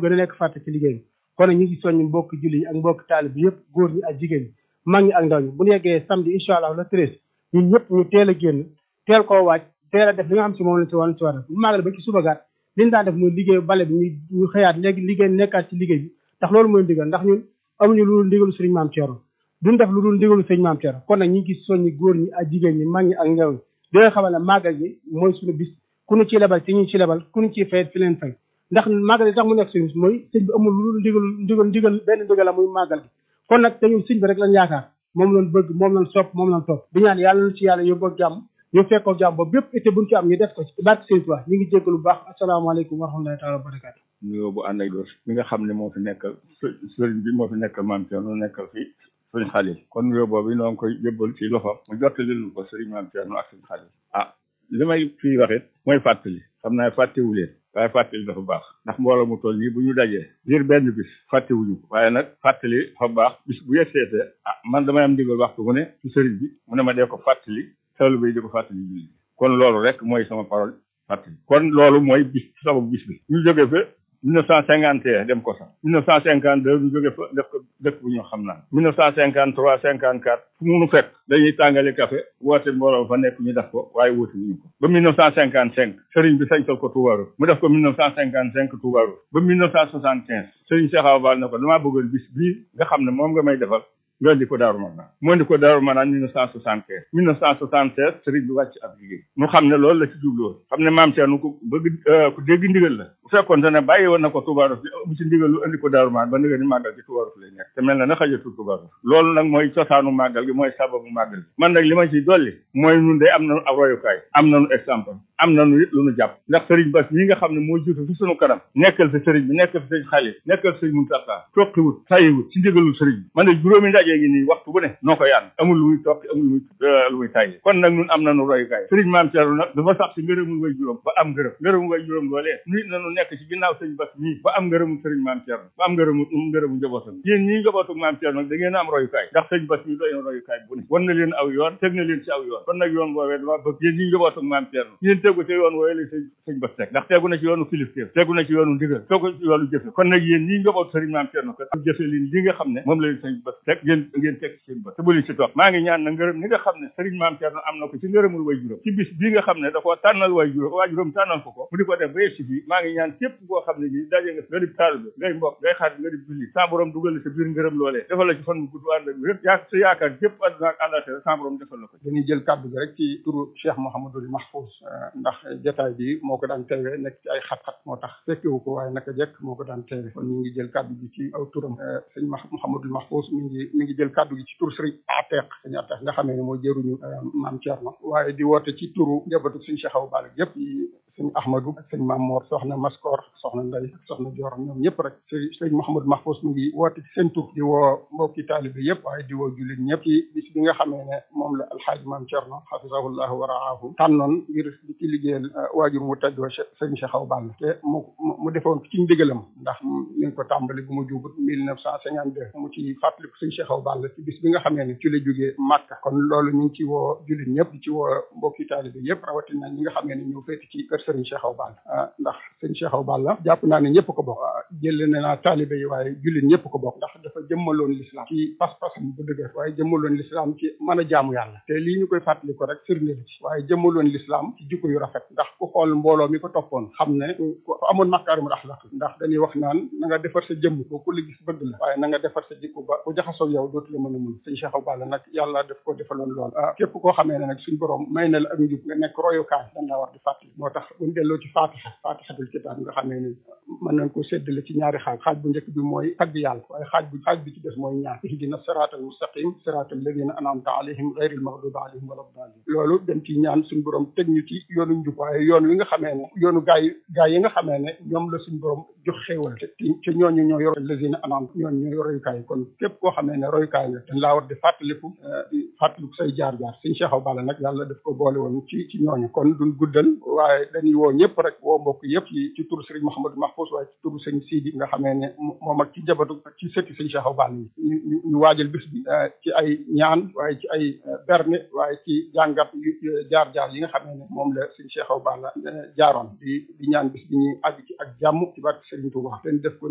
gën a nekk fàtte ci liggéey bi kon nag ñu ngi soññ mbokk julli yi ak mbokk taalib bi yëpp góor ñi ak jigéen ñi mag ñi ak ndaw ñi bu ñu yeggee samedi incha allah le treize ñun ñëpp ñu teel a génn teel koo waaj teel a def li nga xam si moom lañ si war si war a bu màggal ba ci suba gaat liñ daan def muy liggéey bale bi ñu ñu xëyaat léegi liggéey nekkaat ci liggéey bi ndax loolu mooy ndigal ndax ñun amuñu lu dul ndigalu sëriñ maam Thierno duñ def lu dul ndigalu sëriñ maam Thierno kon nag ñu ngi soññi góor ñi ak jigéen ñi mag ñi ak ndaw ñi di nga xamal ne màggal gi mooy suñu bis ku ñu ci lebal ci ñu ci lebal ku ñu ciy fayet fi leen fay ndax màggal gi tax mu nekk suñu bis mooy sëñ bi amul lu dul ndigal ndigal ndigal benn ndigal la muy màggal gi kon nag te ñun sëñ bi rek lañ yaakaar moom lañ bëgg moom lañ sopp moom lañ topp di ñaan yàlla na ci yàlla yóbboo jàmm ñu fekkoo jàmm ba bépp été buñ ci am ñu def ko ci barke sëñ Tuubaa ñu ngi jéggalu bu baax asalaamaaleykum wa rahmatullahi taala wa barakaatu nuyoo bu ànd ak doos mi nga xam ne moo fi nekkal sëriñ bi moo fi nekkal maam Thierno nekkal fi sëriñ Xalil kon nuyoo boobu noo ngi koy yëbbal ci loxo mu jottali lu ko sëriñ maam Thierno ak sëriñ Xalil ah li may fii waxit mooy fàttali xam naa fàttewu leen waaye fàttali dafa baax ndax mbooloo mu toll nii bu ñu dajee ngir benn bis fàttewuñu ko waaye nag fàttali dafa baax bis bu yegseetee ah man damay am ndigal waxtu mu ne ci sëriñ bi mu ne ma dee ko fàttali taalibe bi di ko fàttali julli kon loolu rek mooy sama parole fàttali kon loolu mooy bis sababu bis bi ñu jógee fa mille neuf cent cinquante et un dem ko sax mille neuf cent cinquante deux ñu jóge fa def ko dëkk bu ñu xam naan mille neuf cent cinquante trois cinquante quatre fu mu nu fekk dañuy tàngale café woote mbooloo fa nekk ñu def ko waaye woote wuñu ko ba mille neuf cent cinquante cinq sëriñ bi sañtal ko Toubarou mu def ko mille neuf cent cinquante cinq Toubarou ba mille neuf cent soixante quinze sëriñ Cheikh Awa Bal ne ko damaa bëggoon bis bii nga xam ne moom nga may defal nga indi ko Daaru Manaan mu indi ko Daaru Manaan mille neuf cent soixante quinze mille neuf cent soixante seize sëriñ bi wàcc ab liggéey nu xam ne loolu la ci jubloon xam ne maam Thierno ku bëgg ku dégg ndigal la bu fekkoon te ne bàyyi woon na ko Toubarou fi mu ci ndigal lu indi ko Daaru Manaan ba ndigal ni màggal gi Toubarou fi lay nekk te mel na na xajatul Toubarou loolu nag mooy cosaanu màggal gi mooy sababu màggal gi man nag li ma ci dolli mooy nun de am nañu ab royukaay am nañu exemple am nañu it lu nu jàpp ndax sëriñ Bass mii nga xam ne moo jiitu fi sunu kanam nekkal fi sëriñ bi nekkal fi sëriñ Xalil nekkal fi sëriñ Muntaxa toqiwut tayiwut ci ndigalul sëriñ bi man de juróomi ndaje gi nii waxtu bu ne noo ko yaan amul lu muy toqi amul lu muy lu muy tayyi kon nag nun am nañu royukaay sëriñ maam Thierno nag dafa sax si ngërëmul way juróom ba am ngërëm ngërëmul way juróom loolee nit nañu nekk ci ginnaaw sëriñ Bass mii ba am ngërëmul sëriñ maam Thierno ba am ngërëmu ngërëmu njabootam yéen ñii njabootu maam Thierno nag da ngeen am royukaay ndax sëriñ Bass mii doy na royukaay bu ne wan na leen aw yoon teg na leen ci aw yoon kon nag yoon boobee dama bëgg yéen ñii njabootu maam Thierno yéen tegu ci yoon wooye la sëñ sëñ Bass teg ndax tegu na ci yoonu kilifteef tegu na ci yoonu ndigal tegu ci yoonu jëfe kon nag yéen ñii njabootu sëriñ maam Thierno ko am jëfe leen li nga xam ne moom la leen sëñ Bass teg ngeen ngeen teg ci seen bët te bu leen ci toog maa ngi ñaan na ngërëm ni nga xam ne sëriñ maam Thierno am na ko ci ngërëmul way juróom ci bis bii nga xam ne da koo tànnal way juróom waa juróom tànnal ko ko mu di ko def ba yegg si fii maa ngi ñaan képp koo xam ne nii daje nga nga di taalibe ngay mbokk ngay xarit nga di julli sa borom dugal la sa biir ngërëm loolee defal la ci fan bu gudd ànd ak wér yaa sa yaakaar képp àdduna ak àllaaxira sa borom defal la ko dañuy jël kàddu gi rek ci turu Cheikh Mouhamadul Mahfouz ndax jotaay bi moo ko daan teewee nekk ci ay xat-xat moo tax fekkewu ko waaye naka jekk moo ko daan teewee kon ñu ngi jël kàddu gi ci aw turam sëñ Mouhamadul Mahfouz mi ngi mi ngi jël kàddu gi ci tur sëriñ Ateq sëñ Ateq nga xamee ne moo jëruñu maam Thierno waaye di woote ci turu njabootu sëñ Cheikh Awa Balla yëpp sëñ Ahmadou ak sëñ Maam Mor soxna Maskor soxna Ndey ak soxna Joor ñoom ñëpp rek sëñ sëñ Mouhamadou Mahfouz mi ngi woote ci seen tur di woo mbokki taalibe yëpp waaye di woo jullit ñëpp ci bis bi nga xamee ne moom la alxaaji maam Thierno xafisahullahu wa raahu tànnoon ngir di ci liggéeyal waajur mu tedd wa sëñ Cheikh Awa Balla te mu mu defoon ci ndigalam ndax mi ngi ko tàmbali bu mu jubut mille neuf cent cinquante deux mu ci fàttaliku sëñ Cheikh Awa Balla ci bis bi nga xamee ne ci la jógee Màkka kon loolu ñu ngi ci woo jullit ñëpp di ci woo mbokki taalibe yëpp rawatina ñi nga xamee ne ñoo féeti ci kër sëriñ Cheikh Awa Balla ndax sëñ Cheikh Awa Balla jàpp naa ne ñëpp ko bokk jëlee ne naa taalibe yi waaye jullit ñëpp ko bokk ndax dafa jëmmaloon l'islam ci pas-pasam bu dëgër waaye jëmmaloon l'islam ci mën a jaamu yàlla te lii ñu koy fàttali ko rek firnde ci waaye jëmmaloon l'islam ci jikko yu rafet ndax ku xool mbooloo mi ko toppoon xam ne ku amoon makaarimul axlaq ndax dañuy wax naan na nga defar sa jëmm ko ku la gis bëgg la waaye na nga defar sa jikko ba ku jaxasoo yow dootu la mën a mun sëñ Cheikh Awa Balla nag yàlla daf ko defaloon lool képp koo xamee ne nag suñ borom may na la ak njub nga nekk royukaay dañ la war di fàttali moo tax buñ delloo ci fatiha fatihatul kitaab nga xamee ne mën nañ ko séddale ci ñaari xaaj xaaj bu njëkk bi mooy tagg yàlla waaye xaaj bu xaaj bi ci des mooy ñaan ihdina siraatal mustaqim siraatal ladina an'amta alayhim ghayril maghdubi alayhim wala daalin loolu dem ci ñaan suñ borom teg ñu ci yoonu njub waaye yoon wi nga xamee ne yoonu gaay gaay yi nga xamee ne ñoom la suñ borom jox xéewal te te ñooñu ñoo yor ladina an'amta ñooñu ñoo royukaay kon képp koo xamee ne royukaay nga dañ laa war di fàttaliku di fàttaliku say jaar-jaar suñ Cheikh Awa Balla nag yàlla daf ko boole woon ci ci ñooñu kon duñ guddal waaye dañuy woo ñëpp rek woo mbokk yëpp ci ci turu Serigne Mouhamadou Mahfouz waaye ci turu sëñ Sidi nga xamee ne moom ak ci jabatu ci sëtti sëñ Cheikh Awa Balla yi ñu ñu waajal bis bi ci ay ñaan waaye ci ay berne waaye ci jàngat jaar-jaar yi nga xamee ne moom la sëñ Cheikh Awa Balla jaaroon di di ñaan bis bi ñuy àgg ci ak jàmm ci barke Serigne Touba ten def ko